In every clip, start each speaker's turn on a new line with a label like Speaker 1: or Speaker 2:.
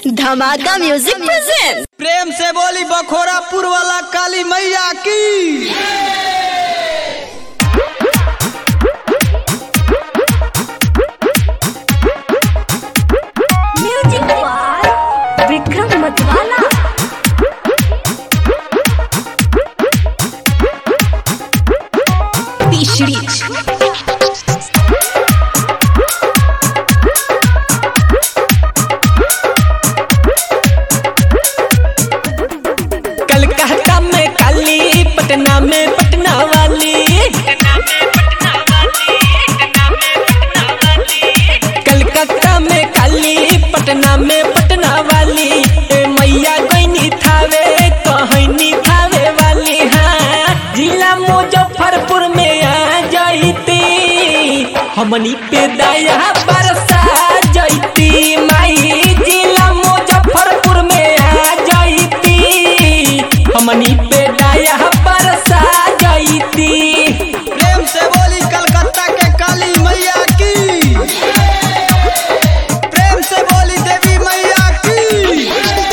Speaker 1: धमाका music present
Speaker 2: प्रेम से बोली बखोरापुर वाला काली मैया की
Speaker 1: म्यूजिक बाय विक्रम मतवाला तीसरी
Speaker 2: कलकत्ता में काली पटना में पटना वाली कलकत्ता में काली पटना में पटना वाली ए मैया गईनी थावे कहनी थावे वाली हाँ जिला मुजफ्फरपुर में आ जाइती हमनी पे दया बरसा जाइती माई जिला मुजफ्फरपुर में आ जाइती हमनी पे दया बरसा जाइती प्रेम से बोली कलकत्ता के काली मैया की प्रेम से बोली देवी मैया की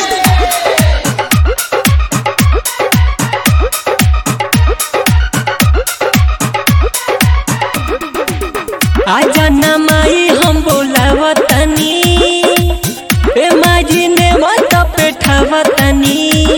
Speaker 2: आजा ना माई हम बोलावतनी ए माजी ने मत पेठावतनी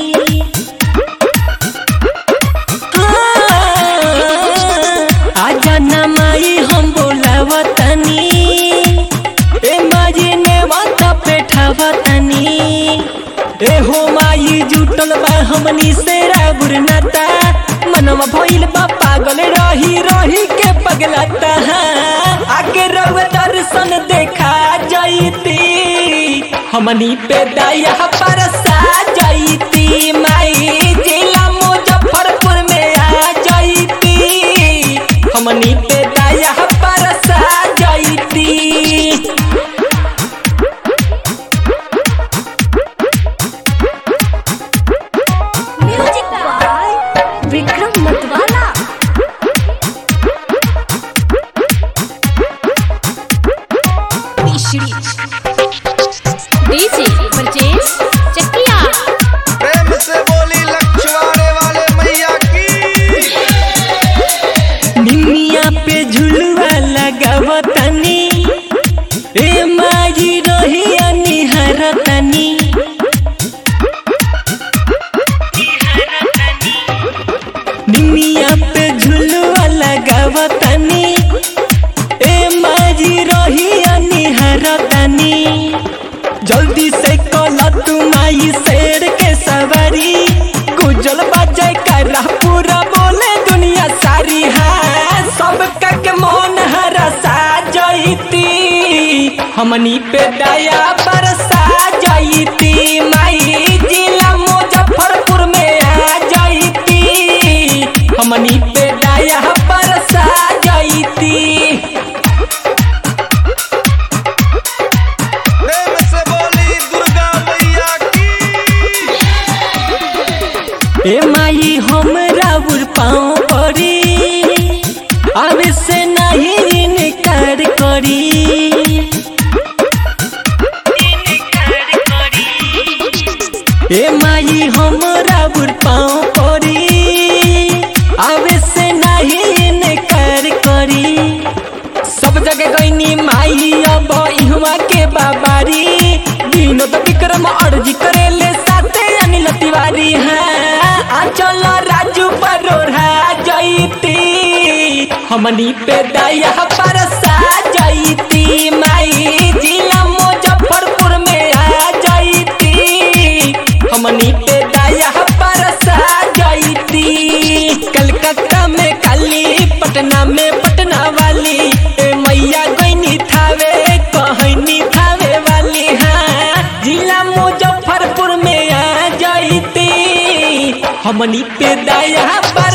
Speaker 2: आजा ना माई हम बोलावतनी ए माजी ने मत पेठावतनी ए हो माई जुटल बा हमनी से रागुर नाता मनवा भइल बा पागल रही रही के पगलाता आके रउआ दर्शन देखा जाइती हमनी पे दया परसा जाइती माई जिला मुजफ्फरपुर में आ जाइती हमनी पे दया परसा जाइती
Speaker 1: म्यूजिक बाय विक्रम मतवाला तीसरी डीजे परचेज चकिया
Speaker 3: प्रेम से बोली लक्ष्मणे वाले मैया की
Speaker 2: निमिया पे झुलवा लगावतनी ए माजी रोहिया निहारतनी निमिया पे झुलवा लगावतनी ए माजी रोहिया निहारतनी जल्दी से कल तुम आई शेर के सवारी गुजल बजाय कर पूरा बोले दुनिया सारी है सब के मन हरसा जाइती हमनी पे दया बरसा जाइती माई जिला मुजफ्फरपुर में आ जाइती हमनी पे दया बरसा जाइती
Speaker 3: प्रेम से बोली दुर्गा मैया की
Speaker 2: ए माई हमरा उर पाँव पड़ी अब से नहीं इनकार करी ए माई हमरा उर पाँव पड़ी अब से नहीं इनकार करी सब जगह गईनी माई अब इहवा के बाबारी विनोद विक्रम अर्जी करेले साथे अनिल तिवारी हैं आ चलो राजू परोढ़ा जईती हमनी पे दया परसा जईती माई जिला मुजफ्फरपुर में आ जईती हमनी पे दया परसा जईती कलकत्ता में काली पटना में पटना वाली ए मैया गईनी थावे कहनी थावे वाली हाँ जिला मुजफ्फरपुर में आ जाइती हमनी पे दया